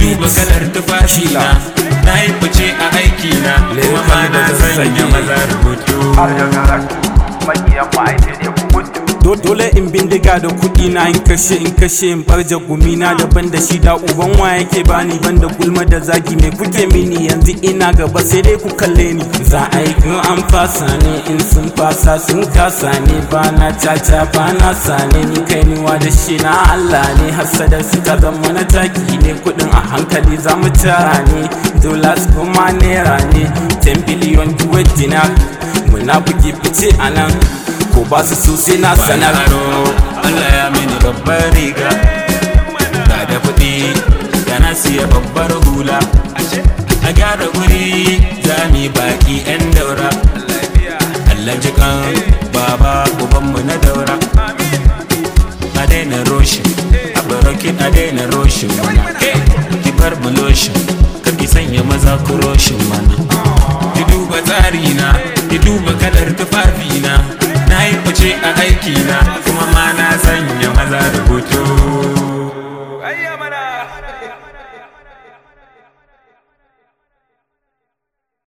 duba kalar tufafi na na yi fice a aiki na kuma ma na sanya maza rubutu har da karatu makiyan ba ai sai dai ku gudu Do- dole in bindiga da kuɗi na in kashe in kashe in barja gumi na daban da shi da uban wa yake bani ban da gulma da zagi mai kuke mini yanzu ina gaba sai dai ku kalle ni za a yi kun an fasa ne in sun fasa sun kasa ne ba na caca ba na sane ni kai niwa da shi na Allah ne hasada suka zama na taki ne kuɗin a hankali za mu tara ne dollars kuma naira ne 10 billion duwar dinar muna bugi fice a nan ko ba su so sai na sanar aro Allah ya mini babbar riga ga da kuɗi da na siya babbar hula a gyara guri za mu yi baki 'yan daura Allah jikan baba ubanmu na daura a daina roshin a barokin a daina roshin mana ki bar mu loshin kar ki sanya maza ku roshin mana ki duba tsari na ki duba kadar